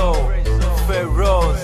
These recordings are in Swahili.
Prezo, Feroz,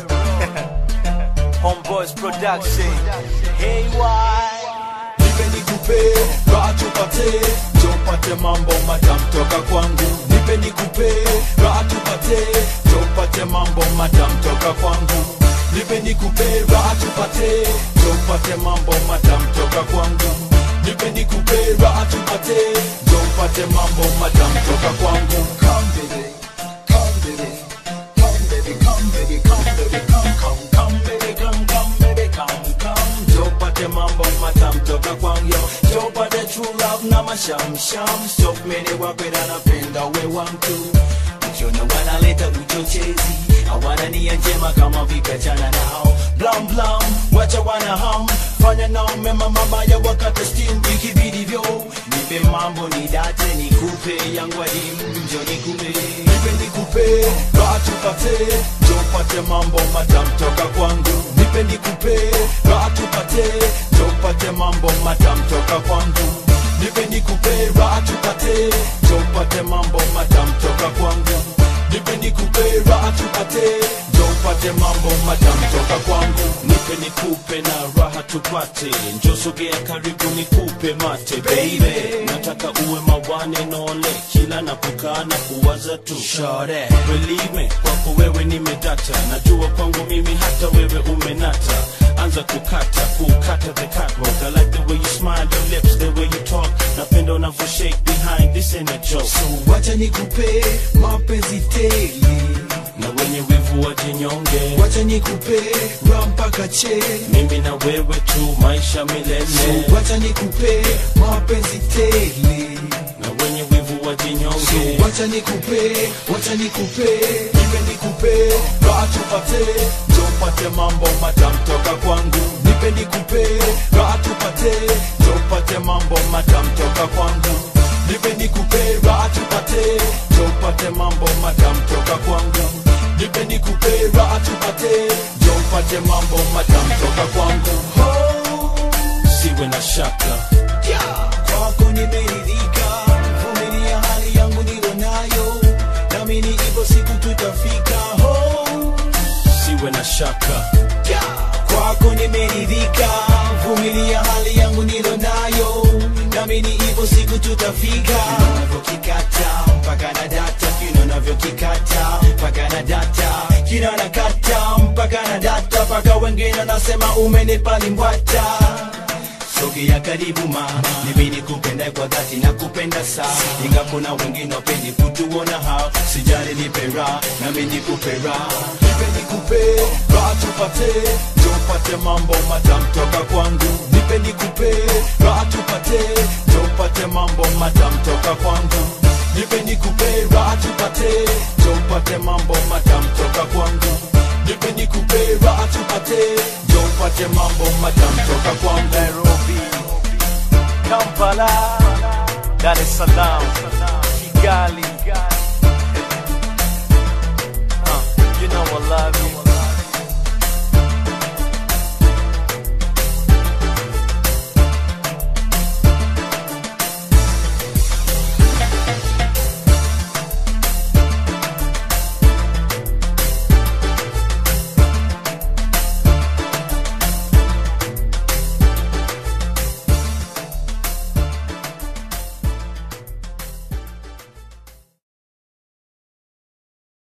Homeboys Production. Hey, why? nipe nikupe raha tupate tupate mambo madam toka kwangu nipe nikupe raha tupate tupate mambo madam toka kwangu nipe nikupe raha tupate tupate mambo madam toka kwangu nipe nikupe raha tupate tupate mambo madam toka kwangu come baby come baby come baby come baby come baby come come come baby come come baby come come tupate mambo matam toka kwangu tupate true love na mashamsham stop mene wapenda napenda we wantu Mchona wanaleta uchochezi hawana nia njema kama vikachana nao blam blam wacha wana ham fanya nao mema mabaya wakati steam ikibidi vyo nipe mambo ni date nikupe yangu adimu njo nikupe nipe nikupe raha tupate tupate mambo madam toka kwangu nipe nikupe raha tupate tupate mambo madam toka kwangu nipe nikupe raha tupate tupate mambo madam toka kwangu nipe nikupe raha tupate tupate mambo madam toka kwangu nipe nikupe na raha tupate njosogea karibu nikupe mate baby nataka uwe mawane nole kila napokaa na kuwaza tu Shore. believe me kwako wewe nimedata najua kwangu mimi hata wewe umenata anza kukata kukata the catwalk I like the way you smile your lips the way you talk napenda unavyo shake behind this ain't a joke so wacha nikupe mapenzi tele na wenye wivu wajinyonge wacha nikupe raha mpaka che mimi na wewe tu maisha milele so wacha nikupe mapenzi tele na wenye wivu wajinyonge So wacha nikupe, wacha nikupe, nipe nikupe, raha tupate, tupate mambo madam toka kwangu. Nipe nikupe, raha tupate, tupate mambo madam toka kwangu. Nipe nikupe, raha tupate, tupate mambo madam toka kwangu. Nipe nikupe, raha tupate, tupate mambo madam toka kwangu. Oh, siwe na shaka yeah. Kwako nimeridhika, vumilia hali yangu nilo nayo, nami ni hivyo siku tutafika. Oh, siwe na shaka yeah. Kwako nimeridhika, vumilia hali yangu nilo nayo, nami ni hivyo siku tutafika. Unavyokikata mpaka na data, kino navyokikata mpaka na data, kino nakata mpaka na data, mpaka wengine nasema umenipa limbwata sogea karibu mama mimi nikupenda kwa dhati na kupenda sana inga kuna wengine wapendi kutuona hao sijali nipe raha nami nikupe raha nipe nikupe raha tupate tupate mambo madam toka kwangu nipe nikupe raha tupate tupate mambo madam toka kwangu nipe nikupe raha tupate tupate mambo madam toka kwangu nipe nikupe raha tupate tupate mambo madam toka kwangu Nairobi, Kampala, Dar es Salaam,